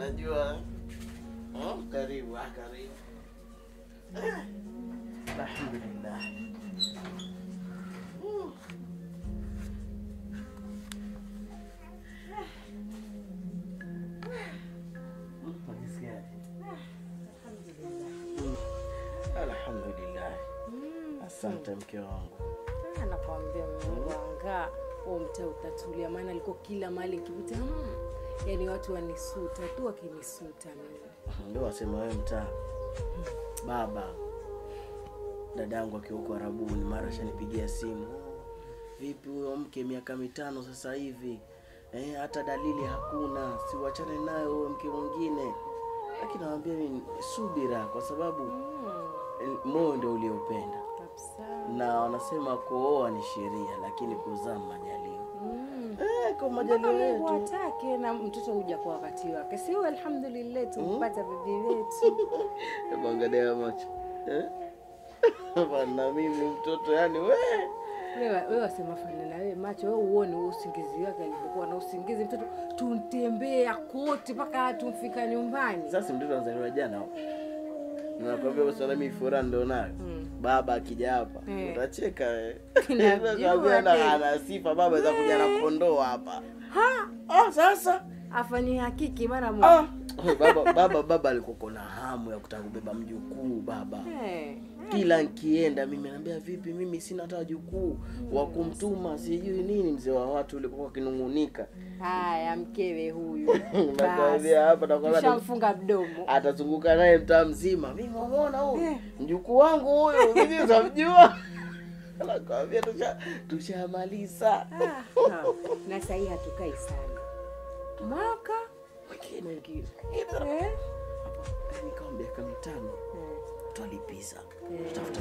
najua oh, karibu ah, karibu Ah, alhamdulillah Mm. Mm, unajisikiaje? Mm. alhamdulillah asante mke wangu Ah, nakwambia Mungu anga huo mtaa utatulia, maana alikuwa kila mahali nikipita, mm, yani watu wanisuta tu wakinisuta mimi. ndio wasema wewe mtaa baba dadangu akiwa huko arabuni mara shanipigia simu vipi huyo mke miaka mitano sasa hivi eh, hata dalili hakuna siwachane naye huyo mke mwingine lakini nawambia mimi subira kwa sababu Mm, eh, moyo ndio uliopenda kabisa. na wanasema kuoa ni sheria lakini kuzaa majaliwa Mm. eh, kwa Mpaka majaliwa Mungu yetu atake na mtoto huja kwa wakati wake, si huyo? Alhamdulillah, tumpata bibi wetu. Hebu angalia macho eh? Bana mimi mtoto yani we Wewe wewe wasema fana na wewe macho, wewe uone huo usingizi wake alivyokuwa na usingizi mtoto, tuntembea kote mpaka tumfika nyumbani. sasa mtoto anazaliwa jana nakwambia usala mimi furaha ndio nayo baba akija hapa Eh. utacheka eh. Najua Nakwambia na tena. ana sifa baba za kuja na kondoo hapa Ha, ah sasa afanye hakiki mara ah. moja. baba baba baba alikuwa na hamu ya kutaka kubeba mjukuu baba Eh, kila nkienda mimi naambia vipi mimi sina hata jukuu wa kumtuma sijui nini mzee wa watu ulikuwa akinung'unika haya mkewe huyu nakwambia hapa nakwambia tushamfunga mdomo. atazunguka naye mtaa mzima mimi wamona huyu Eh. mjukuu wangu huyu mimi utamjua nakwambia tusha tushamaliza Ah, ha. na sahii hatukai sana mwaka mwingine mwingine Ina- eh? yani kama miaka mitano Eh. twalipiza Eh. tutafuta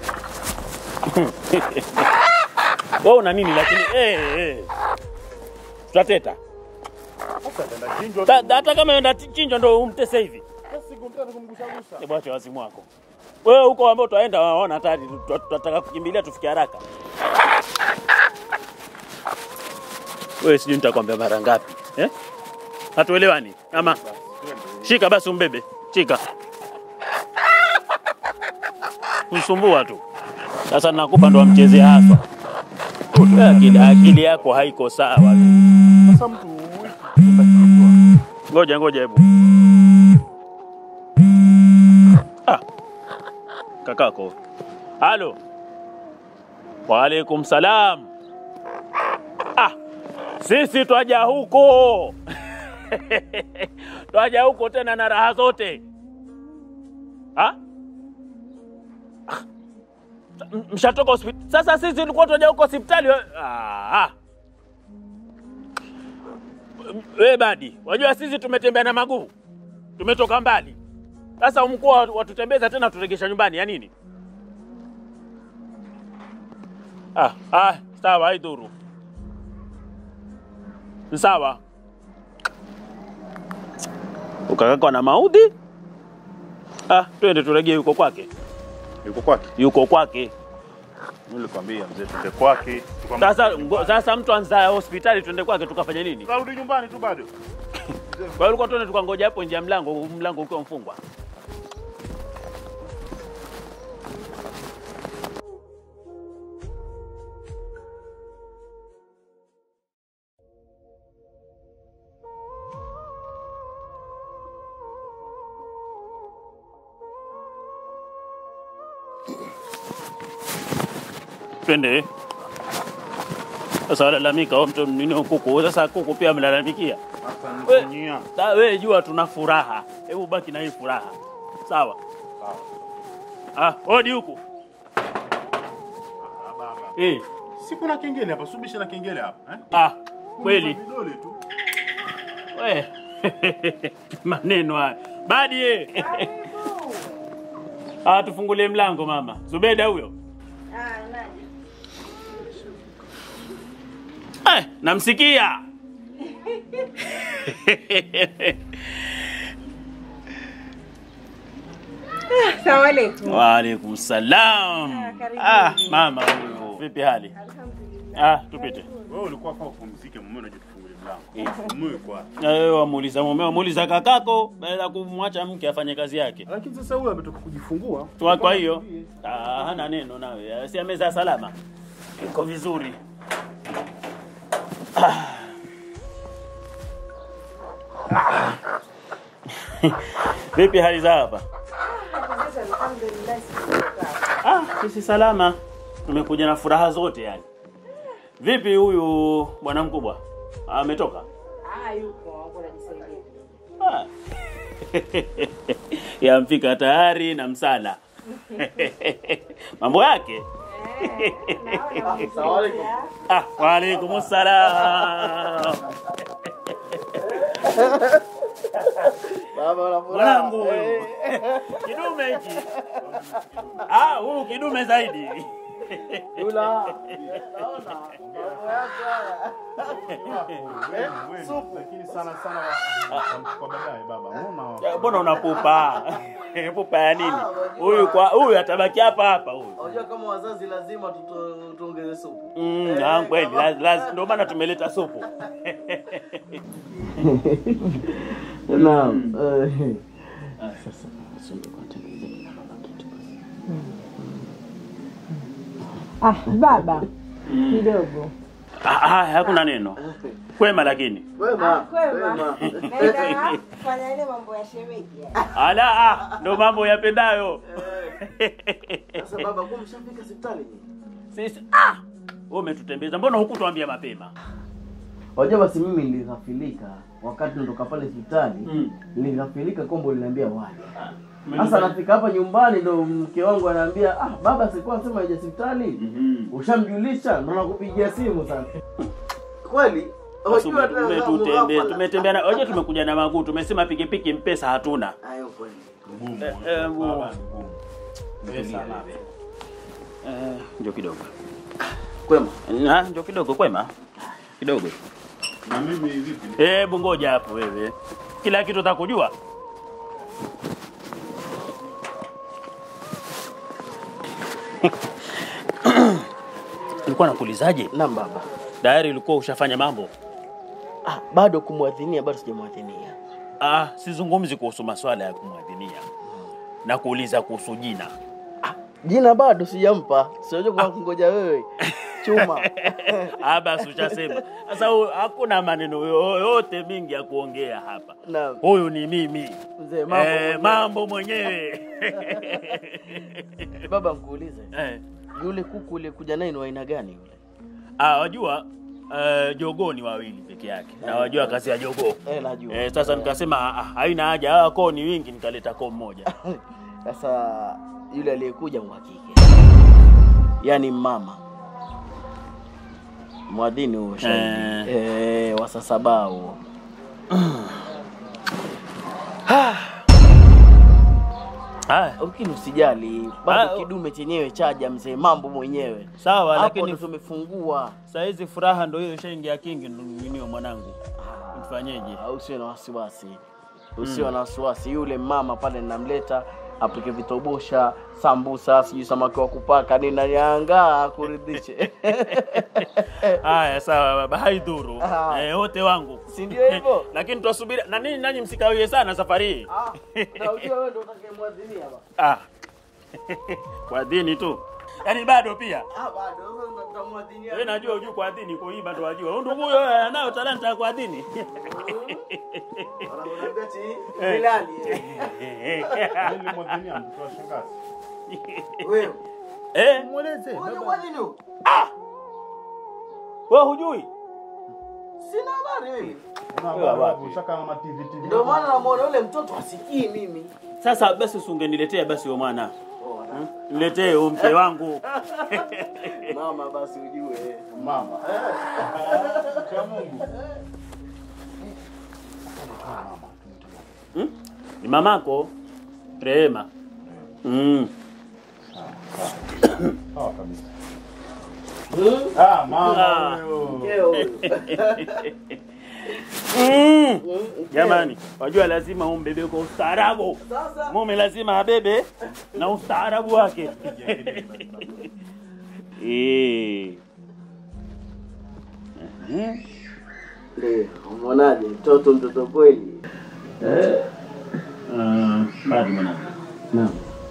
wewe una nini lakini eh eh tutateta Sasa ataenda chinjwa Ta- hata kama enda chinjwa ndo umtese hivi siku mtatu kumgusagusa. hebu acha wazimu wako wewe huko ambao utaenda waona hatari tu- tutataka kukimbilia tufike haraka wewe sijui nitakwambia mara ngapi eh? hatuelewani ama shika basi umbebe shika kusumbua tu sasa nakupa ndo amchezee haswa Wewe akili, akili yako haiko sawa Sasa mtu huyu ataenda chinjwa. ngoja ngoja hebu ah. kakako halo waalaikum salam ah. sisi twaja huko twaja huko tena na raha zote ah? Ah. M- mshatoka hospitali sasa sisi tulikuwa twaja huko hospitali we- ah. we badi wajua sisi tumetembea na maguu tumetoka mbali sasa mkuu watutembeza tena turegesha nyumbani ya nini ah, ah, sawa haidhuru Ni sawa ukakakwa na maudhi ah, twende turegee yuko kwake Yuko kwake. yuko kwake Nilikwambia mzee twende kwake. tukamwambia sasa twende ngo- kwake. sasa mtu anza hospitali twende kwake tukafanya nini Tukarudi nyumbani tu bado. kwa hiyo ulikuwa tuende tukangoja hapo nje ya mlango mlango ukiwa mfungwa twende sasa walalamika wa mtu nini kuku sasa kuku pia mlalamikia We- Atanifanyia. Sa wewe jua tuna furaha, hebu baki na hii furaha, sawa? Sawa. Ah, hodi huku Ah, baba. eh. Si kuna kengele hapa, subisha na kengele hapa, eh? Ah, kweli Kuna Vidole tu. we maneno haya badi eh. Ah, tufungulie mlango mama. Zubeda huyo eh, namsikia Salamu alaikum. Waalaikum salam. karibu. Ah, mama huyu. Vipi hali? Ah, tupite. Wewe ulikuwa kwa upumzike, mume unajua tufungulie wangu. Mume kwa. Eh, wamuuliza mume, wamuuliza kakako, baada ya kumwacha mke afanye kazi yake. Lakini sasa huyu ametoka kujifungua. Kwa kwa hiyo ah, hana neno nawe, si ameza salama, iko vizuri. Ah. Ah. Vipi hali za hapa? Ah, sisi salama, tumekuja na furaha zote yani. Vipi huyu bwana mkubwa ametoka? Ah. Yamfika tayari na msala mambo yake. Ah, waalaikum salam. Baba una furaha. Mwanangu huyu. Kidume hiki. Ah, huyu kidume zaidi. Yula. Naona mambo yako haya. Supu. Lakini sana sana kwa baadaye baba. Unaona? Ya, Mbona unapupa? Pupa ya nini? Huyu kwa huyu atabaki hapa hapa huyu. Unajua kama wazazi lazima tuto- tuongeze supu. Mm, ah, kweli laz- laz- ndio maana tumeleta supu. Naam. Ah, baba kidogo Ah, ah, hakuna neno. Kwema lakini. Wema. kwema. Wema. fanya ile mambo ya shemeji Ala, ah, ndo mambo yapendayo. Sasa baba, kwa mshafika hospitali nyinyi? Sisi ah, wewe umetutembeza. Mbona hukutuambia mapema? Wajua basi mimi nilighafilika wakati natoka pale hospitali. Mm. Nilighafilika kombo liniambia waje. Sasa nafika hapa nyumbani ndo mke wangu anaambia ah, baba sikuwa sema aje hospitali. Mhm. Ushamjulisha ndo nakupigia simu sasa. Kweli? Basi Wajua ume- tena umetutembea, mughafala. tumetembea na oje, tumekuja na maguu, tumesema pikipiki mpesa hatuna. Hayo kweli. Ngumu. Eh, eh, ngumu. Baba ni ngumu. Pesa na. Eh, ndio kidogo. Kwema. Na ndio kidogo kwema. Kidogo. Na mimi vipi? Eh, bungoja hapo wewe. Kila kitu utakujua. Nilikuwa nakuulizaje? Naam baba. Tayari ulikuwa ushafanya mambo? Ah, bado kumwadhinia bado sijamwadhinia. Ah, sizungumzi kuhusu maswala ya kumwadhinia. Na kuuliza kuhusu jina. Jina bado sijampa. Sijajua kwa kungoja wewe. Chuma. Ah, basi ushasema. Sasa hu- hakuna maneno yoyote mingi ya kuongea hapa. Naam. Huyu ni mimi. Mzee mambo. Eh, mwenyewe. mambo mwenyewe. Baba nkuulize. eh. Yule kuku uliyekuja naye ni wa aina gani yule? Ah, wajua uh, jogoo ni wawili peke yake. Na wajua kazi ya jogoo. Eh, najua. Eh, sasa nikasema ah, haina haja, hawa koo ni wingi, nikaleta koo mmoja. Sasa yule aliyekuja ni wa kike. Yaani mama. Mwadhini huo shahidi. Eh, wa sasa bao. Haya, Lakini usijali, bado Ah, kidume chenyewe chaja mzee, mambo mwenyewe. sawa, Hapo lakini ndo tumefungua. saa hizi furaha ndio hiyo ishaingia kingi ninio mwanangu. Mfanyeje? Ah, Usiwe na wasiwasi, usiwe na wasiwasi. Yule mama pale namleta apike vitobosha, sambusa, sijui samaki wa kupaka nini, naniangaa akuridhishe. Haya, sawa baba, haidhuru. Ah. Eh, wote wangu. Si ndio hivyo? Lakini twasubiri na nini, nanyi msikawie sana safari hii. Ah, na ujue wewe ndio utakayemwadhinia ba. Ah. Kwa dini tu. Yaani bado pia. Ah, bado wewe utamwadhinia. Wewe najua ujui kwa dini kwa hii bado wajua. Huyu ndugu huyo anayo talanta ya kwa dini. Wanakuambia ati Bilali. Ili mwadhinia mtoto wa shangazi. Wewe. Eh? Mweleze. Wewe kwa nini? huko? Wewe hujui? Sina habari mimi. Una wapi? babu shaka na TV TV. Ndio maana namuona yule mtoto asikii mimi. Sasa basi usingeniletea basi wewe mwana. Hmm? Niletee huyo mke wangu. Mama basi ujue. mama. Cha Mungu. Hmm? Ni mamako Rehema. Mm. Sawa kabisa. Hmm? Ah, mama Ah. huyo. Keo huyo. Mm. Hmm? Jamani, wajua lazima umbebe kwa ustaarabu. Sasa Mume lazima abebe na ustaarabu wake. Eh. Mhm. Ndio, umeonaje? Mtoto mtoto kweli. Bado mwanangu. Naam.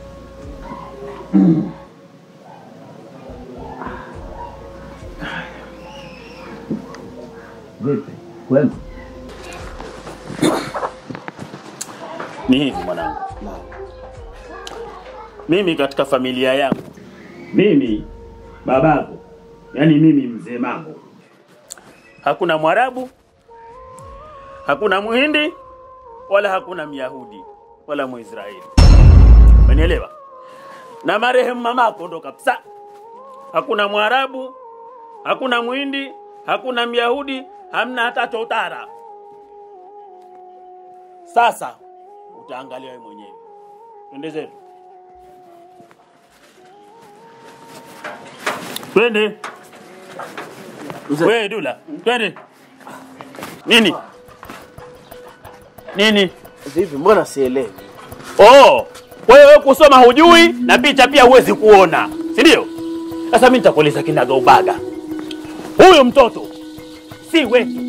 Vipi? Kwema? Ni hivi mwanangu. Naam. Mimi katika familia yangu, mimi babako, yani mimi mzee Mambo, hakuna Mwarabu, hakuna Muhindi, wala hakuna Myahudi wala Mwisraeli. Umenielewa? Na marehemu mamako ndo kabisa, hakuna Mwarabu, hakuna Muhindi, hakuna Myahudi, hamna hata totara. Sasa utaangalia wewe mwenyewe. Twende zetu. Twende. Mzee. Wewe Dula, twende. Nini? Nini? Vipi, mbona sielewi? Oh, kwa hiyo wewe kusoma hujui na picha pia huwezi kuona, si ndio? Sasa mimi nitakueleza kinaga ubaga. Huyu mtoto si wetu,